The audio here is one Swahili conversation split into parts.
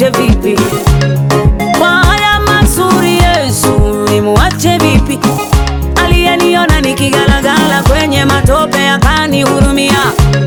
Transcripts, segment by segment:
nimuache vipi? Kwa haya mazuri Yesu nimuache vipi? Aliyeniona nikigalagala kwenye matope akanihurumia.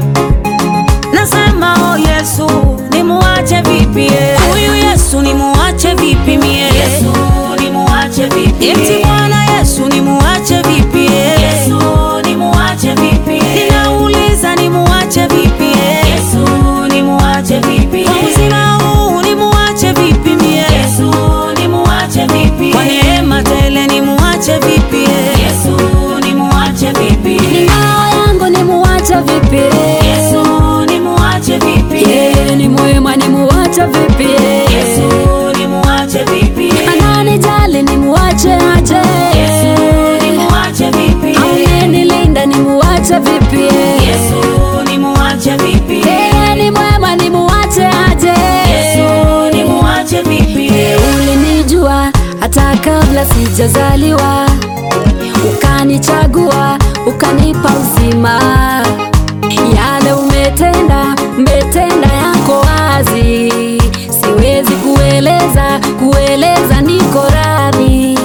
Nasema oh Yesu nimuache vipi? eh? Huyu Yesu nimuache vipi mie? Yesu nimuache vipi? Eti Bwana Yesu nimuache vipi? eh? Yesu nimuache vipi? Ninauliza nimuache vipi? eh? Yesu nimuache vipi? Kwa uzima huu nimuache vipi mie? Yesu nimuache vipi? Kwa neema tele nimuache vipi? eh? Yesu nimuache vipi? Ngao yangu nimuache vipi? Yesu nimuache vipi? Yeye ni mwema, nimuache vipi? Yesu nimuache vipi? Ananijali, nimuache aje? Yesu nimuache vipi? Amenilinda, nimuache vipi? Yesu nimuache vipi? Yeye ni mwema, nimuache aje? Yesu nimuache vipi? Ulinijua hata kabla sijazaliwa, ukanichagua, ukanipa uzima. Yale umetenda, umetenda yako wazi, siwezi kueleza, kueleza niko radhi.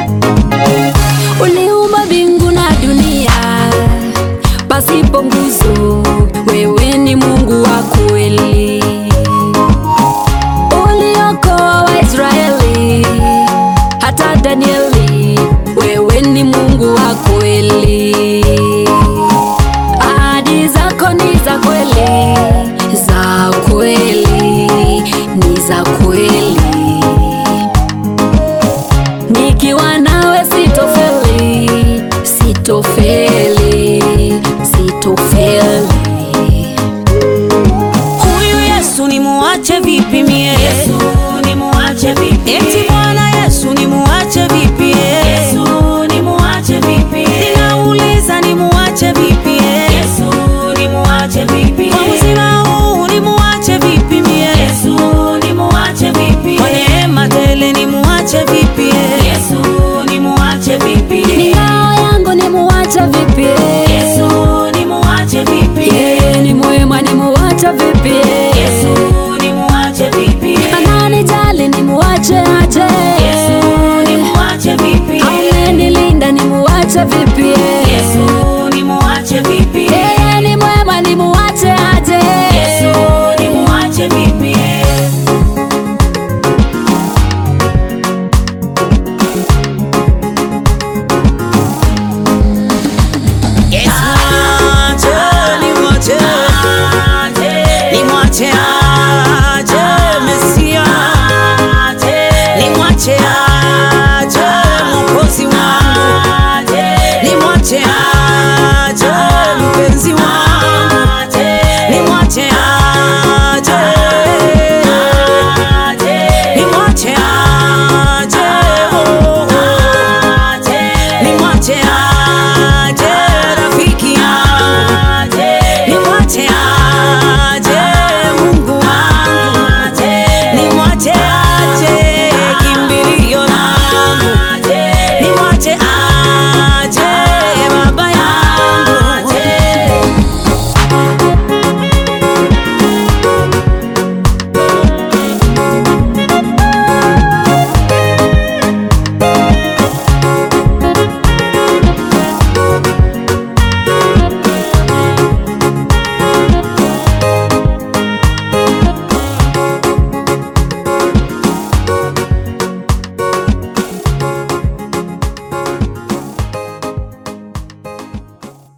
Uliumba mbingu na dunia pasipo nguzo, wewe ni Mungu wa kweli uliokoa Waisraeli hata Danieli, wewe ni Mungu wa kweli. Ahadi zako ni za kweli, za kweli, ni za kweli. Nikiwa nawe sitofeli, sitofeli, sitofeli. Huyu Yesu nimuache vipi mie? Yesu nimuache vipi? Eti Bwana Yesu nimuache vipi? eh? Yesu nimuache vipi? Ninauliza nimuache vipi? eh? Yesu nimuache vipi? Kwa uzima huu nimuache vipi mie? Yesu nimuache vipi? Kwa neema tele nimuache vipi? eh? Yesu nimuache vipi? Ngao yangu nimuache vipi? Yesu nimuache vipi? Yeye ni mwema, nimuache vipi? Yesu nimuache vipi? Ananijali, nimuache aje? Yesu nimuache vipi? Amenilinda, nimuache vipi? Yesu nimuache vipi? Yeye ni mwema, nimuache aje? Yesu nimuache vipi? Yesu nimuache, nimuache, Aje, nimwache